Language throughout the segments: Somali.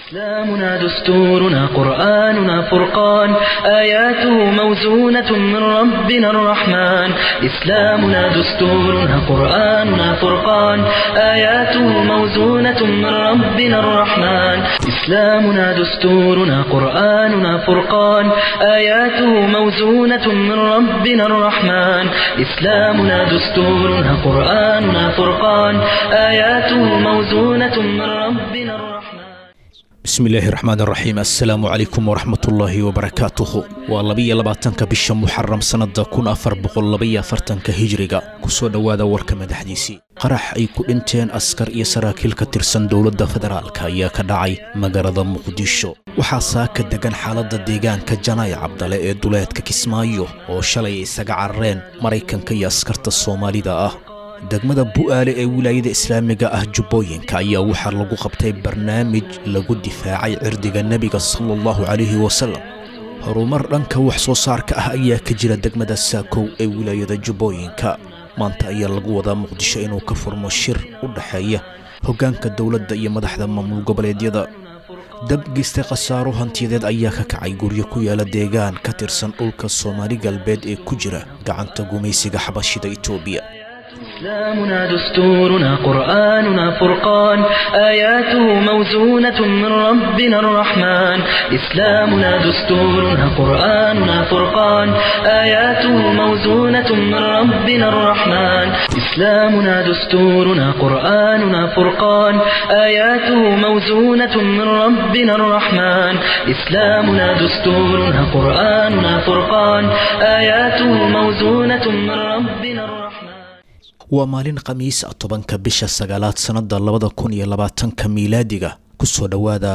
إسلامنا دستورنا قرآننا فرقان آياته موزونة من ربنا الرحمن إسلامنا دستورنا قرآننا فرقان آياته موزونة من ربنا الرحمن إسلامنا دستورنا قرآننا فرقان آياته موزونة من ربنا الرحمن إسلامنا دستورنا قرآننا فرقان آياته موزونة من ربنا الرحمن bismillaahi raxmaan raxiim assalaamu calaykum waraxmatullaahi wabarakaatuhu waa labiyo labaatanka bisha muxaram sannada kun afar boqol labaiyo afartanka hijriga kusoo dhowaada warka madaxdiisii qarax ay ku dhinteen askar iyo saraakiil ka tirsan dowladda federaalka ayaa ka dhacay magaalada muqdisho waxaa saaka degan xaaladda deegaanka janaay cabdale ee duleedka kismaayo oo shalay isaga carareen maraykanka iyo askarta soomaalida ah degmada bu'aale ee wilaayada islaamiga ah jubbooyinka ayaa waxaa lagu qabtay barnaamij lagu difaacay cirdiga nebiga sala allahu calayhi wasalam horumar dhanka wax soo saarka ah ayaa ka jira degmada saakow ee wilaayada jubbooyinka maanta ayaa lagu wadaa muqdisho inuu ka furmo shir u dhexeeya hoggaanka dowladda iyo madaxda maamul goboleedyada dabgeystay khasaaro hantiyadeed ayaa ka kacay guryo ku yaala deegaan ka tirsan dhulka soomaali galbeed ee ku jira gacanta gumaysiga xabashida itoobiya إسلامنا دستورنا قرآننا فرقان آياته موزونة من ربنا الرحمن إسلامنا دستورنا قرآننا فرقان آياته موزونة من ربنا الرحمن إسلامنا دستورنا قرآننا فرقان آياته موزونة من ربنا الرحمن إسلامنا دستورنا قرآننا فرقان آياته موزونة من ربنا الرحمن waa maalin khamiis ah tobanka bisha sagaalaad sannada labada kun iyo labaatanka miilaadiga kusoo dhowaada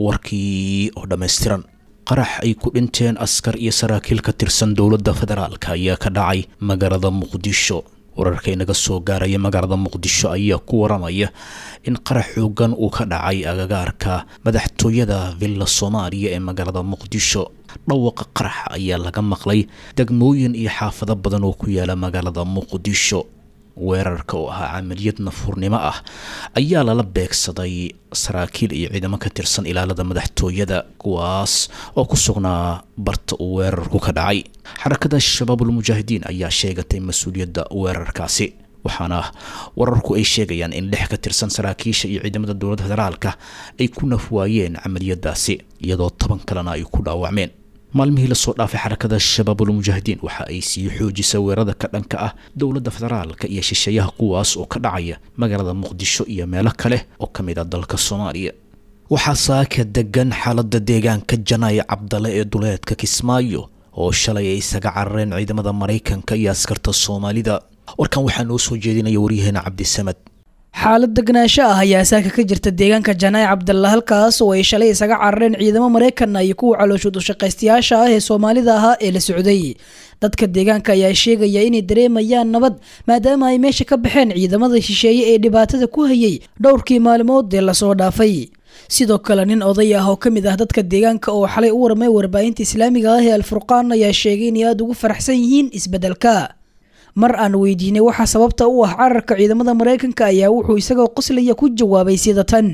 warkii oo dhammaystiran qarax ay ku dhinteen askar iyo saraakiil ka tirsan dowladda federaalka ayaa ka dhacay magaalada muqdisho wararka inaga soo gaaraya magaalada muqdisho ayaa ku waramaya in qarax xoogan uu ka dhacay agagaarka madaxtooyada villa soomaaliya ee magaalada muqdisho dhawaqa qarax ayaa laga maqlay degmooyin iyo xaafado badan oo ku yaala magaalada muqdisho weerarka oo ahaa camaliyad nafuurnimo ah ayaa lala beegsaday saraakiil iyo ciidamo ka tirsan ilaalada madaxtooyada kuwaas oo ku sugnaa barta uu weerarku ka dhacay xarakada shabaabulmujaahidiin ayaa sheegatay mas-uuliyadda weerarkaasi waxaana wararku ay sheegayaan in lix ka tirsan saraakiisha iyo ciidamada dowladda federaalka ay ku nafwaayeen camaliyadaasi iyadoo toban kalena ay ku dhaawacmeen maalmihii lasoo dhaafay xarakada shabaabulmujaahidiin waxa ay sii xoojisay weerarada ka dhanka ah dowladda federaalka iyo shisheeyaha kuwaas oo ka dhacaya magaalada muqdisho iyo meelo kale oo ka mid ah dalka soomaaliya waxaa saaka degan xaaladda deegaanka janaay cabdale ee duleedka kismaayo oo shalay ay isaga carareen ciidamada maraykanka iyo askarta soomaalida warkan waxaa noo soo jeedinaya waryaheena cabdisamad xaalad degnaansho ah ayaa saaka ka jirta deegaanka janaay cabdalla halkaas oo ay shalay isaga carareen ciidamo maraykanna iyo kuwa calooshood ushaqaystayaasha ah ee soomaalida ahaa ee la socday dadka deegaanka ayaa sheegaya inay dareemayaan nabad maadaama ay meesha ka baxeen ciidamada shisheeye ee dhibaatada ku hayay dhowrkii maalmood ee lasoo dhaafay sidoo kale nin oday ah oo ka mid ah dadka deegaanka oo xalay u warmay warbaahinta islaamiga ah ee alfurqaan ayaa sheegay inay aada ugu faraxsan yihiin isbeddelka mar aan weydiinay waxa sababta u ah cararka ciidamada maraykanka ayaa wuxuu isagoo qoslaya ku jawaabay sida tan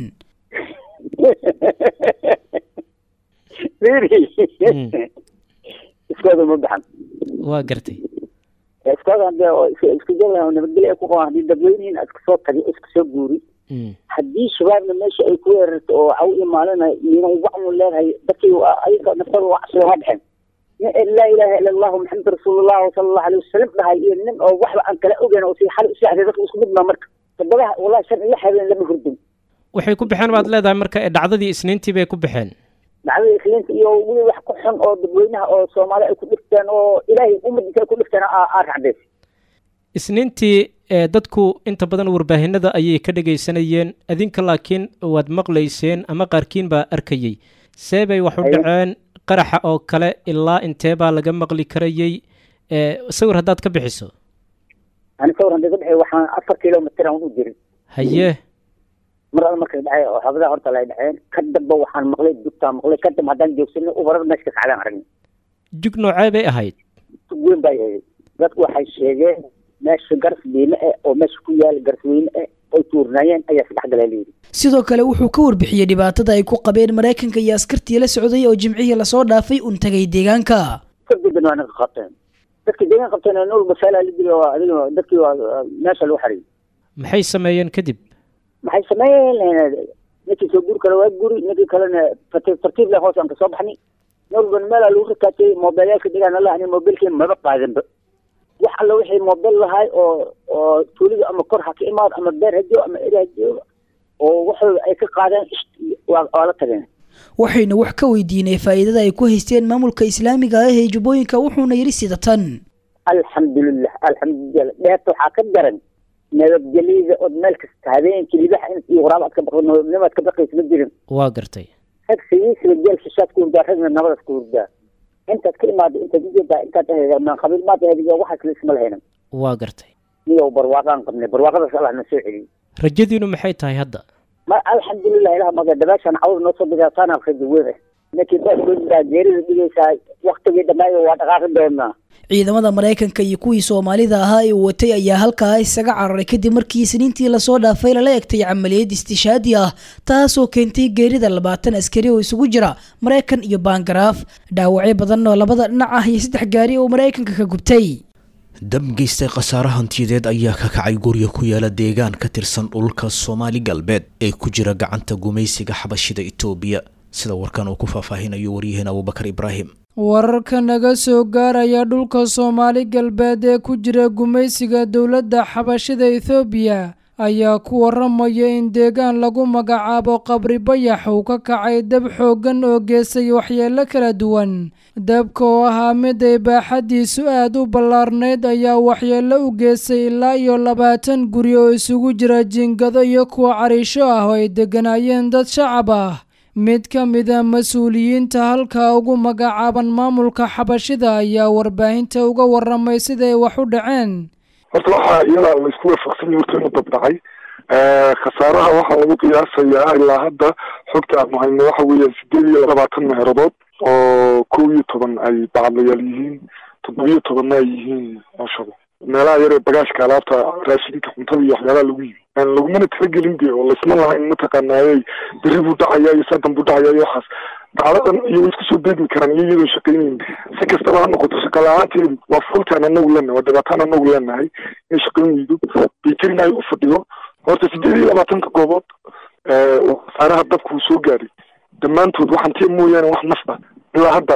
iskooda ma baxan waa gartay iskooda hadee oo isku jooga nabadgelyo ay ku qabaan haddii dadweynihiin iska soo tagi iska soo guuri haddii shabaabna meesha ay ku weerarto oo waxa u imaalina inan wacnu leedahay dadkii ayaga naftada wacsiga ma baxeen laa ilaaha ila allahu maxamed rasuulullah sala allahu alayh wasalam dhahay iyo nin oo waxba aan kala ogeyn oo si xal u seexday dadka isku midmaa marka toddobaha wallahi shan iyo habeen lama hurdin waxay ku baxeen baad leedahay marka dhacdadii isniintii bay ku baxeen dhacdadii isniinta iyo weli wax ku xun oo dadweynaha oo soomaali ay ku dhigteen oo ilaahay ummadiisa ay ku dhigteen aa racdays isniintii dadku inta badan warbaahinada ayay ka dhegaysanayeen adinka laakiin waad maqlayseen ama qaarkiin baa arkayey see bay wax u dhaceen qaraxa oo kale ilaa intee baa laga maqli karayey sawir haddaad ka bixiso ani sawir haddii ka bixi waxaan afar kilomitr aan u jirin haye mar alla markay dhacay oo habadaha horta lay dhaceen ka damba waxaan maqlay dugtaan maqlay ka damba haddaan joogsanay ubarar meesha ka kacdaan aragnay jug noocee bay ahayd jug weyn bay ahayd dadku waxay sheegeen meesha garas diime eh oo meesha ku yaala garsweyne eh oy tuurnaayeen ayaa saddex galaa layidhi sidoo kale wuxuu ka warbixiyey dhibaatada ay ku qabeen maraykanka iyo askartii la socday oo jimcihii lasoo dhaafay un tagay deegaanka kadibna waa naga qabteen dadkii deegaan qabteen nool basaalaa la dili waa adiga dadkii waa meesha lagu xariyay maxay sameeyeen kadib maxay sameeyeen ninkii soo guri kale waa guri ninkii kalena tartiib tartiib leh hoos aan kasoo baxnay noolban meelaa lagu rakaatay moobeelyaalka degaan alla ani moobeelkii maba qaadanba wax alla wixii moobeel lahay oo oo tuulida ama kor ha ka imaado ama beer ha joogo ama eri ha joogo oo waxooda ay ka qaadeen waa waa la tageen waxayna wax ka weydiinay faa'iidada ay ku haysteen maamulka islaamiga ah ee jubbooyinka wuxuuna yidhi sida tan alxamdulilah alxamdulilah dheerta waxaa ka daran nabadgelyada ood meel kasta habeenkii libaxa in iyo waraab aad ka baqdo nabadnimaad ka baqaysa ma jirin waa gartay rag sigiisiba geel shishaad ku hurdaa ragna nabadaas ku hurdaa intaad ka imaado intaad ujeedaa intaad ahayda qabiil maad ahayda waxaas la isma lahayna waa gartay niyow barwaaqaan qabnay barwaaqadaas allah na soo celiyey rajadiinu maxay tahay hadda ma alxamdulilah ilaah maga dabaashaan cawda noo soo dhigaa taana rajo weyn ah ninkii baa geerida dhigaysaa waktigii dhamaayo waa dhaqaaqi doonaa ciidamada maraykanka iyo kuwii soomaalida ahaa ee watay ayaa halkaa isaga cararay kadib markii isniintii lasoo dhaafay lala egtay camaliyad istishaadi ah taasoo keentay geerida labaatan askari oo isugu jira maraykan iyo baangaraaf dhaawacyo badan oo labada dhinac ah iyo saddex gaari oo maraykanka ka gubtay dab geystay khasaare hantiyadeed ayaa ka kacay gurya ku yaala deegaan ka tirsan dhulka soomaali galbeed ee ku jira gacanta gumaysiga xabashida itoobiya sida warkan uu ku faahfaahinayo waryaheena abubakar ibraahim wararka naga soo gaaraya dhulka soomaali galbeed ee ku jira gumaysiga dowladda xabashida ethoobiya ayaa ku waramaya in deegaan lagu magacaabo qabri bayax uu ka kacay dab xooggan oo geestay waxyeelo kala duwan dabka oo ahaa mid ay baaxaddiisu aad u ballaarnayd ayaa waxyeello u geestay ilaa iyo labaatan guri oo isugu jira jiingado iyo kuwa cariisho ah oo ay degganaayeen dad shacab ah mid ka mida mas-uuliyiinta halkaa ugu magacaaban maamulka xabashida ayaa warbaahinta uga waramay siday wax u dhaceen horta waxaa iyadaa la isku waafaqsanya horta inuu dabdhacay khasaaraha waxaa lagu qiyaasayaa ilaa hadda xogta aanu hayno waxa weeyaan sideed iyo labaatan meeradood oo kow iyo toban ay bacadlayaal yihiin toddobiyo tobanna ay yihiin cooshada meelaha yaree bagaashka alaabta raashinka cuntada iyo waxyaabaha lagu yimi lagumana talagelin de oo laysma lahayn mataqaanaaye beri buu dhacaya iyo sadan buu dhacaya iyo waxaas dacladan iyo way isku soo beegmi karaan iyo iyadoo shaqaynayn si kastaba ha noqoto shaqa la-aanteedu waa fultaan anagu leenahay waa dhibaataan anagu leenahay inay shaqayn weydo bayterina ay u fadhiyo horta sideed iyo labaatanka goobood oo khasaaraha dabka uu soo gaaray dhammaantood waxaan tee mooyaane wax nafta ilaa hadda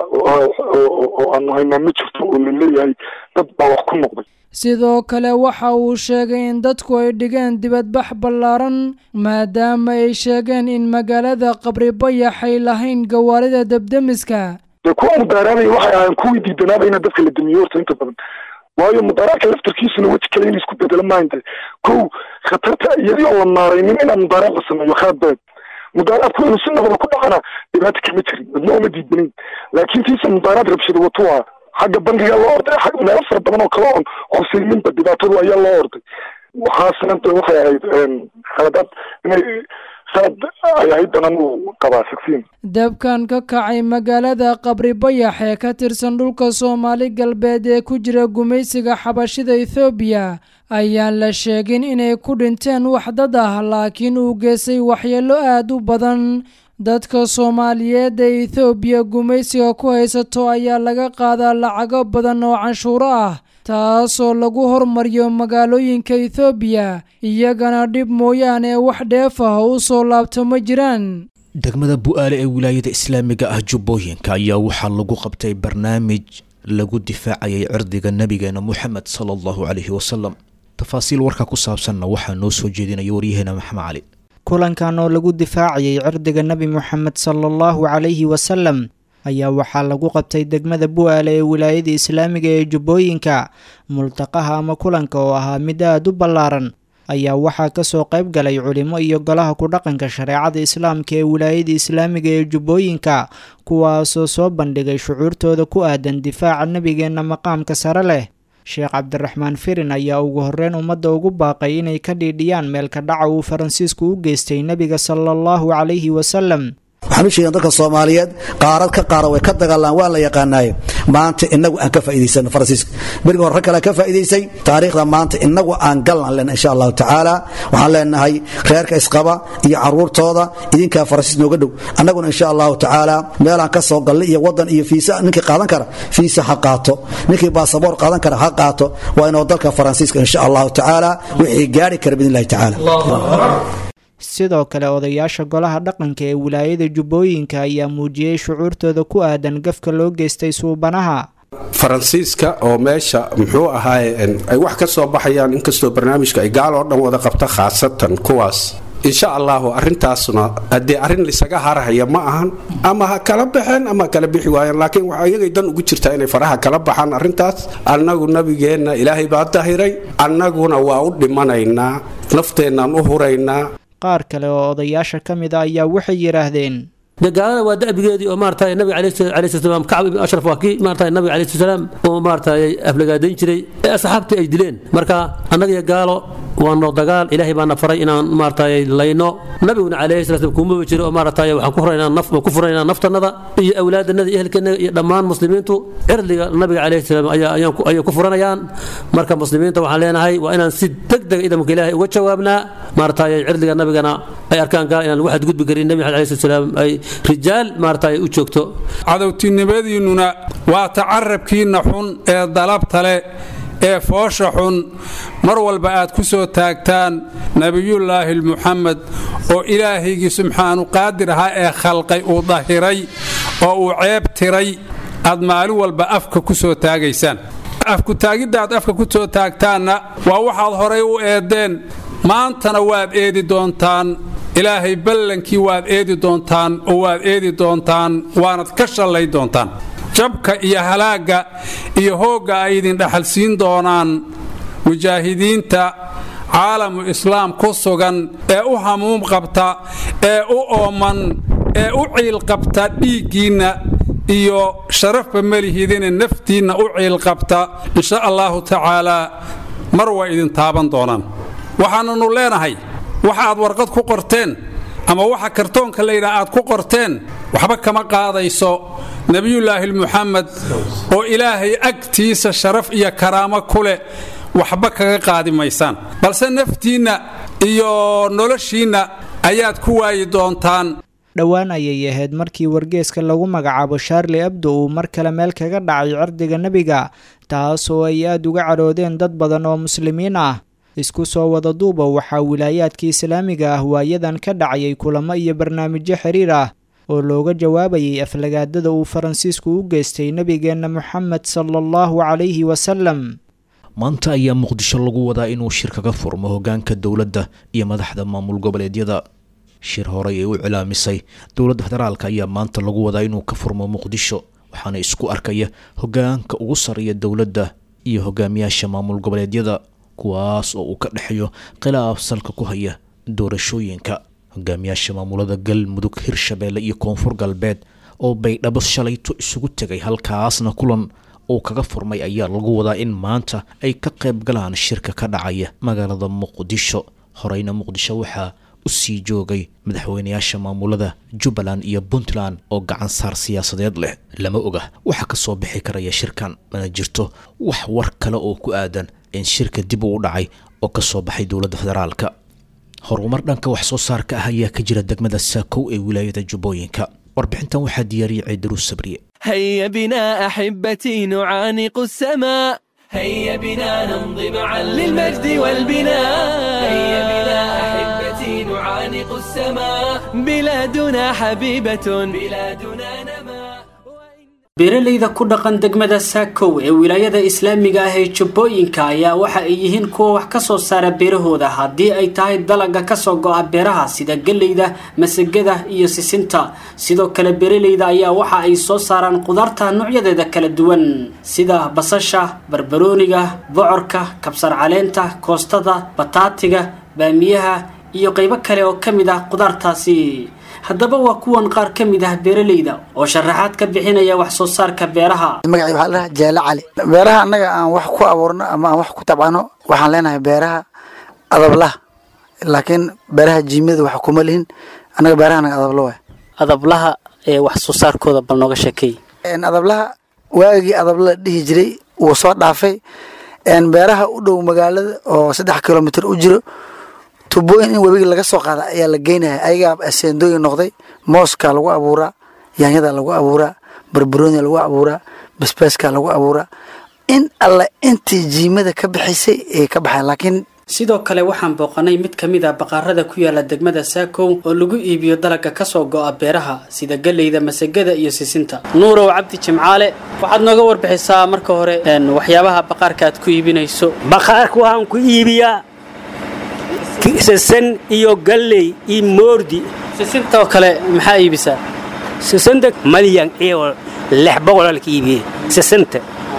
oo aanu haynaa ma jirto oo laleeyahay dad baa wax ku noqday sidoo kale waxa uu sheegay in dadku ay dhigeen dibadbax ballaaran maadaama ay sheegeen in magaalada qabri bayax ay lahayn gawaarida debdemiska dee kuwa mudaaraanaya waxay ahayn kuwii diidanaaba ina dadka la damiyo horta inta badan waayo mudaaraadka laftarkiisuna weji kale in isku bedelo maanta kow khatarta iyadii oo la maaraynin inaa mudaaraad la sameeyo khalad beed mudaaraadku inuu si nabada ku dhacana dhibaato kama jirin cidna uma diidanayn laakiin tiisa mudaaraad rabshada wato waa xagga bangiga loo orday xagga meelo fara badan oo kale oon khusayninba dhibaatadu ayaa loo orday waxaasna de waxay ahayd khaladaad inay khalad ay ahayd banan uu qabaa sagsiin dabkan ka kacay magaalada qabri bayax ee ka tirsan dhulka soomaali galbeed ee ku jira gumaysiga xabashida ethoobiya ayaan la sheegin inay ku dhinteen wax dad ah laakiin uu geystay waxyeello aad u badan dadka soomaaliyeed ee ethoobiya gumaysiga ku haysato ayaa laga qaadaa lacago badan oo canshuuro ah taasoo lagu hormariyo magaalooyinka ethoobiya iyagana dhib mooyaane wax dheef ah oo u soo laabto ma jiraan degmada bu-aale ee wilaayada islaamiga ah jubbooyinka ayaa waxaa lagu qabtay barnaamij lagu difaacayay cirdiga nabigeena moxamed sala allahu caleyhi wasalam tafaasiil warka ku saabsanna waxaa noo soo jeedinaya waryaheena maxamed cali kulankan oo lagu difaacayay cirdiga nebi moxamed sala allahu calayhi wasalam ayaa waxaa lagu qabtay degmada bu-aale ee wilaayada islaamiga ee jubbooyinka multaqaha ama kulanka oo ahaa mid aad u ballaaran ayaa waxaa kasoo qayb galay culimo iyo golaha ku dhaqanka shareecada islaamka ee wilaayada islaamiga ee jubbooyinka kuwaasoo soo bandhigay shucuurtooda ku aadan difaaca nebigeenna maqaamka sare leh sheekh cabdiraxmaan firin ayaa ugu horreyn ummadda ugu baaqay inay ka dhiidhiyaan meelka dhaca uu faransiisku u geystay nebiga sala allahu calayhi wasalam waxaan u sheegan dadka soomaaliyeed qaarad ka qaara way ka dagaalaan waa la yaqaanaaye maanta inagu aan ka faa'iidaysano faransiiska beriga hore rag kale ka faa'iidaysay taariikhda maanta inagu aan galnan lena insha allahu tacaala waxaan leenahay reerka isqaba iyo caruurtooda idinkaa faransiis nooga dhow annaguna insha allahu tacaala meelaan ka soo gallay iyo wadan iyo fiisa ninkii qaadan kara fiisa ha qaato ninkii baasaboor qaadan kara ha qaato waa inuu dalka faransiiska insha allahu tacaala wixii gaari kara biidn illahi tacaala sidoo kale odayaasha golaha dhaqanka ee wilaayada jubbooyinka ayaa muujiyey shucuurtooda ku aadan gafka loo geystay suubanaha faransiiska oo meesha muxuu ahaaye ay wax ka soo baxayaan inkastoo barnaamijka ay gaal oo dhan wada qabta khaasatan kuwaas insha allahu arintaasna haddee arrin lisaga harhaya ma ahan ama ha kala baxeen ama kala bixi waayeen laakiin waxa iyagay dan ugu jirtaa inay faraha kala baxaan arrintaas annagu nabigeenna ilaahay baa dahiray annaguna waa u dhimanaynaa nafteennaan u huraynaa qaar kale oo odayaasha ka mid a ayaa waxay yidhaahdeen gaalada waa da'bigeedii oo maarata nabiga alayhi salaam kacb ibn ashraf waa kii maarata nabiga alayhi salaam oo maarata aflagaadayn jiray ee asxaabtii ay dileen marka annaga gaalo waa noo dagaal ilaahay baana faray inaan maarata layno nabiguna calayhi salaam kumaba jiro oo maarata waxaan ku furaynaa naf ku furaynaa naftannada iyo awlaadannada iyo ehelkeennada iyo dhammaan muslimiintu cirdiga nabiga calayhi salaam ayaa ayay ku furanayaan marka muslimiinta waxaan leenahay waa inaan si degdeg idamka ilaahay uga jawaabnaa maarata cirdiga nabigana ay arkaan gaal inaan lagu xadgudbi karin nabi maxamed alayhi salaam ay rijaal maarata ay u joogto cadowtinimadiinnuna waa tacarabkiinna xun ee dalabta leh ee foosha xun mar walba aad ku soo taagtaan nebiyullaahi muxamed oo ilaahaygii subxaanu qaadir ahaa ee khalqay uu dahiray oo uu ceeb tiray aad maalin walba afka ku soo taagaysaan afkutaagiddaad afka ku soo taagtaanna waa waxaad horay u eeddeen maantana waad eedi doontaan ilaahay ballankii waad eedi doontaan oo waad eedi doontaan waanad ka shallay doontaan jabka iyo halaagga iyo hoogga ay idin dhaxalsiin doonaan mujaahidiinta caalamu islaam ku sugan ee u hamuum qabta ee u ooman ee u ciilqabta dhiiggiinna iyo sharafba melihidine naftiinna u ciilqabta insha allaahu tacaalaa mar way idin taaban doonaan waxaananu leenahay waxa aad warqad ku qorteen ama waxa kartoonka layidhaha aad ku qorteen waxba kama qaadayso nebiyullaahi muxamed oo ilaahay agtiisa sharaf iyo karaamo ku leh waxba kaga qaadi maysaan balse naftiinna iyo noloshiinna ayaad ku waayi doontaan dhowaan ayay ahayd markii wargeeska lagu magacaabo shaarli abdo uu mar kale meel kaga dhacay cirdiga nebiga taas oo ay aad uga cadhoodeen dad badan oo muslimiin ah isku soo wada duuba waxaa wilaayaadka islaamiga ah waayadan ka dhacayay kulamo iyo barnaamijyo xiriir ah oo looga jawaabayay aflagaadada uu faransiisku u geystay nebigeenna moxamed sala allahu calayhi wasalam maanta ayaa muqdisho lagu wadaa inuu shir kaga furmo hoggaanka dowladda iyo madaxda maamul goboleedyada shir horey ay u cilaamisay dowladda federaalka ayaa maanta lagu wadaa inuu ka furmo muqdisho waxaana isku arkaya hoggaanka ugu sarreeya dowladda iyo hogaamiyaasha maamul goboleedyada kuwaas oo uu ka dhexeeyo khilaaf salka ku haya doorashooyinka hogaamiyaasha maamulada galmudug hirshabeelle iyo koonfur galbeed oo baydhabo shalayto isugu tegay halkaasna kulan uu kaga furmay ayaa lagu wadaa in maanta ay ka qayb galaan shirka ka dhacaya magaalada muqdisho horeyna muqdisho waxaa u sii joogay madaxweynayaasha maamulada jubbaland iyo puntland oo gacan saar siyaasadeed leh lama oga waxaa ka soo bixi karaya shirkan mana jirto wax war kale oo ku aadan in shirka dib uu dhacay oo ka soo baxay dowladda federaalka horumar dhanka wax soo saarka ah ayaa ka jira degmada saakow ee wilaayada jubbooyinka warbixintan waxaa diyaariyay ciidaruus sabriye هيا بنا أحبتي نعانق السماء هيا بنا نمضي معا للمجد والبناء هيا بنا أحبتي نعانق السماء بلادنا حبيبة بلادنا نما beeralayda ku dhaqan degmada saakow ee wilaayada islaamiga ah ee jubbooyinka ayaa waxa ay yihiin kuwa wax ka soo saara beerahooda haddii ay tahay dalaga kasoo go-a beeraha sida galleyda masagada iyo sisinta sidoo kale beeralayda ayaa waxa ay soo saaraan qudaarta noocyadeeda kala duwan sida basasha barbarooniga bocorka kabsar caleenta koostada bataatiga baamiyaha iyo qaybo kale oo ka mid ah qudaartaasi haddaba waa kuwan qaar ka mid ah beeralayda oo sharaxaad ka bixinaya wax soo saarka beeraha magacii waxaa ladhaha jeele cali beeraha annaga aan wax ku abuurno ama aan wax ku tabcano waxaan leenahay beeraha adablaha laakiin beeraha jiimada wax kuma lihin annaga beeraha anaga adablo waay adablaha ee wax soo saarkooda bal nooga sheekeey adablaha waagii adabla la dhihi jiray wuu soo dhaafay beeraha u dhow magaalada oo saddex kilomitr u jiro tubooyin in webiga laga soo qaada ayaa la geynaya ayagaa aseendooyin noqday mooskaa lagu abuuraa yaanyada lagu abuuraa barbaronia lagu abuuraa basbaaskaa lagu abuuraa in alle intii jiimada ka bixisay ay ka baxeen laakiin sidoo kale waxaan booqanay mid ka mid a baqaarada ku yaala degmada saakow oo lagu iibiyo dalagga kasoo go'a beeraha sida galleyda masagada iyo sisinta nuurow cabdi jimcaale waxaad nooga warbixisaa marka hore waxyaabaha baqaarka aad ku iibinayso baqaarka waxaan ku iibiyaa sisin iyo galley iyo moordi sisinta oo kale maxaa iibisaa sisinta malyan iyo lix boqol alka iibiyey sisinta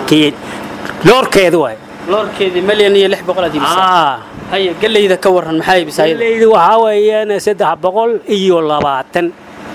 loorkeeda waay loorkeedii malyan iyo lix boqol aad iibisaa haye galleyda ka waran maxaa iibisaa galleyda waxaa weeyaan saddex boqol iyo labaatan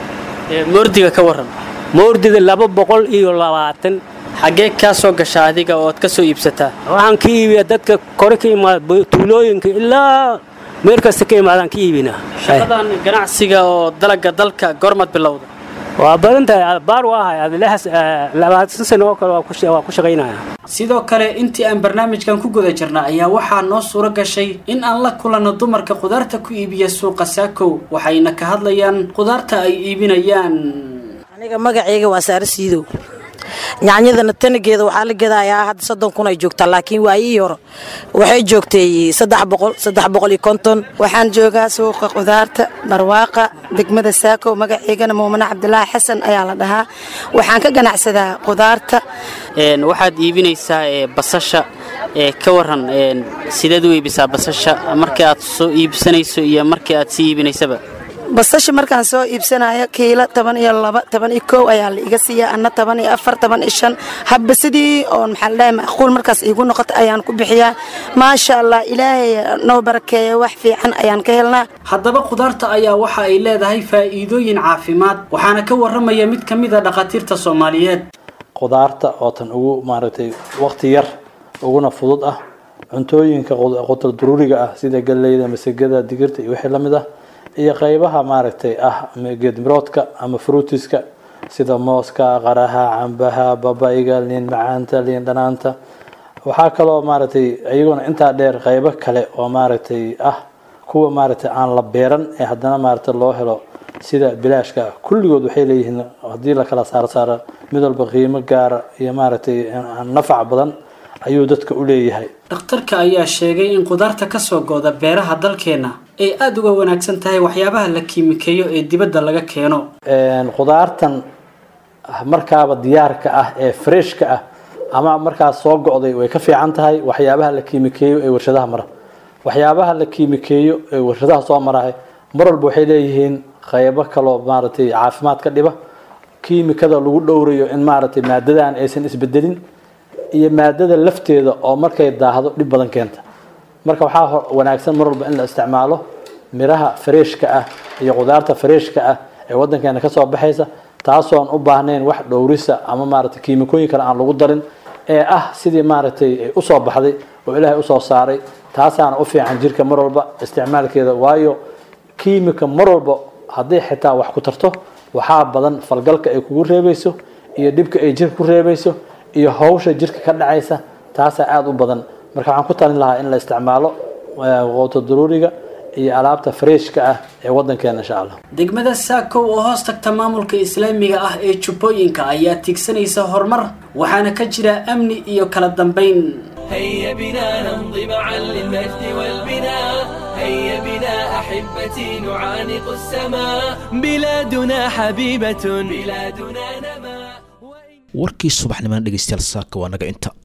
moordiga ka waran moordida laba boqol iyo labaatan xaggee kaa soo gasha adiga ood ka soo iibsataa waxaan ka iibiyaa dadka kore ka imaada tuulooyinka ilaa meel kasta ka imaadaan ka iibinaa shaqadan ganacsiga oo dalagga dalka goormad bilowda waa badan tahay baar waa ahay labaatan sano oo kale waa ku shaqaynaya sidoo kale intii aan barnaamijkan ku guda jirna ayaa waxaa noo suuro gashay in aan la kulanno dumarka khudaarta ku iibiya suuqa saakow waxayna ka hadlayaan khudaarta ay iibinayaan aniga magacayga waa saare siidow yaanyadana tanageeda waxaa la gadayaa hadda soddon kun ay joogtaa laakiin waayihii hore waxay joogtay saddex boqol saddex boqol iyo konton waxaan joogaa suuqa khudaarta barwaaqa degmada saako magaceygana muumane cabdilaahi xasan ayaa la dhahaa waxaan ka ganacsadaa khudaarta waxaad iibinaysaa basasha ka waran sideed u iibisaa basasha markii aad soo iibsanayso iyo markii aad sii iibinaysaba basasha markaan soo iibsanayo kiilo toban iyo laba toban iyo kow ayaa la iga siiya anna toban iyo afar toban iyo shan habba sidii oo maxaa la dhahay macquul markaas iigu noqoto ayaan ku bixiyaa maasha allah ilaahay noo barakeeya wax fiican ayaan ka helnaa haddaba khudaarta ayaa waxa ay leedahay faa'iidooyin caafimaad waxaana ka warramaya mid ka mid a dhakhaatiirta soomaaliyeed khudaarta oo tan ugu maaragtay waqti yar uguna fudud ah cuntooyinka qutar duruuriga ah sida galleyda masagada digirta iyo wixii la mid ah iyo qaybaha maaragtay ah geedmiroodka ama fruutiska sida mooska qaraha cambaha babayga liin macaanta liin dhanaanta waxaa kaloo maaragtay iyaguna intaa dheer qaybo kale oo maaragtay ah kuwa maaragtay aan la beeran ee haddana maaragtay loo helo sida bilaashka ah kulligood waxay leeyihiin haddii la kala saaro saaro mid walba qiimo gaara iyo maaragtay nafac badan ayuu dadka u leeyahay dhakhtarka ayaa sheegay in khudaarta ka soo gooda beeraha dalkeenna ay aada uga wanaagsan tahay waxyaabaha la kiimikeeyo ee dibadda laga keeno khudaartan markaaba diyaarka ah ee freshka ah ama markaas soo go'day way ka fiican tahay waxyaabaha la kiimikeeyo ee warshadaha mara waxyaabaha la kiimikeeyo ee warshadaha soo marahay mar walba waxay leeyihiin qaybo kaloo maaragtay caafimaad ka dhiba kiimikada lagu dhowrayo in maaragtay maadadan aysan isbedelin iyo maadada lafteeda oo markay daahdo dhib badan keenta marka waxaa wanaagsan mar walba in la isticmaalo miraha fareeshka ah iyo qudaarta fareeshka ah ee wadankeena kasoo baxaysa taasoon u baahnayn wax dhowrisa ama maaragtay kiimikooyin kale aan lagu darin ee ah sidii maaragtay ay usoo baxday oo ilaahay usoo saaray taasaana u fiican jirka mar walba isticmaalkeeda waayo kiimika mar walba hadday xitaa wax ku tarto waxaa badan falgalka ay kugu reebayso iyo dhibka ay jirka ku reebayso iyo hawsha jirka ka dhacaysa taasaa aada u badan marka waxaan ku talin lahaa in la isticmaalo quuto daruuriga iyo alaabta freeshka ah ee wadankeena insha allah degmada saakow oo hoos tagta maamulka islaamiga ah ee jubbooyinka ayaa tiigsanaysa horumar waxaana ka jira amni iyo kala dambayn هيا بنا نمضي معا للمجد والبناء هيا بنا أحبتي نعانق السماء بلادنا حبيبة بلادنا نما warkii subaxnimana dhegeystayaal saaka waa naga inta